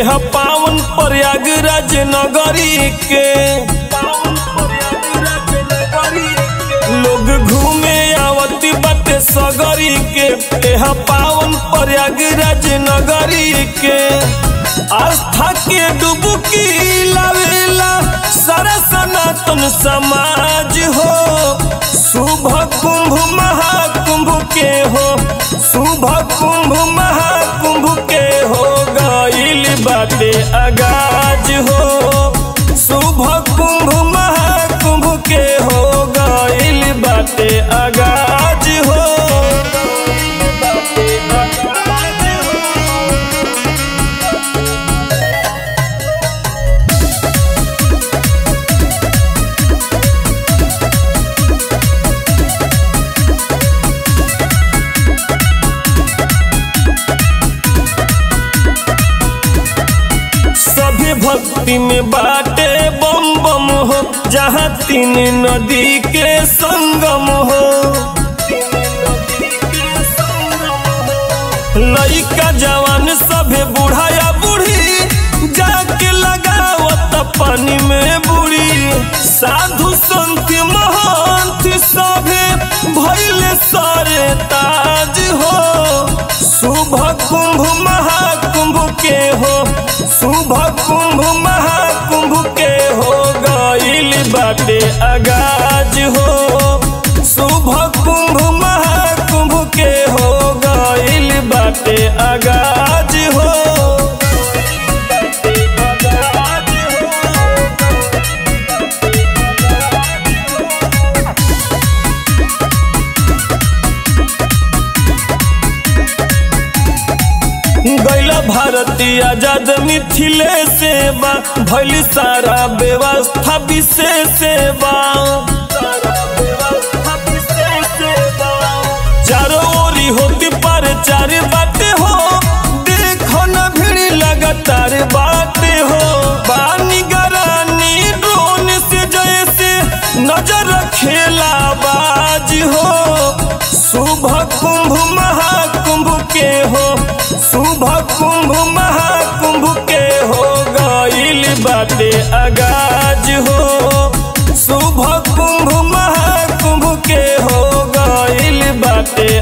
एह पावन प्रयागराज नगरी के लोग घूमे आवती बाटे सगरी के एह पावन प्रयागराज नगरी के आस्था के डुबकी लावेला सारा सनातन समाज हो शुभ कुंभ महाकुंभ के हो शुभ कुंभ महाकुंभ के हो गईल बाटे आगाज हो शुभ कुंभ महाकुंभ के हो गईल बाटे आगाज हो सभी भक्ति में बाटे बम बम हो जहाँ तीन नदी के संगम हो लइका जवान सभे बूढ़ा या बूढ़ी जाके लगावत पानी में बुड़ी साधु संत महंत सभे भैले सारे ताज हो शुभ कुंभ महाकुंभ के हो शुभ कुंभ महाकुंभ के हो गईल बाटे आगाज हो शुभ कुंभ महाकुंभ के हो गईल बाटे आगाज हो गैला भारतीय आजाद मिथिले सेवा भैल सारा व्यवस्था विशेष सेवा चारों ओरी होती पर चार बाटे हो देखो न भीड़ लगातार बाटे हो पानी गरानी ड्रोन से जैसे नजर रखेला बाज हो शुभ कुंभ महाकुंभ के हो शुभ कुंभ महाकुंभ के हो गईल बाटे आगाज हो शुभ कुंभ महाकुंभ के हो गईल बाटे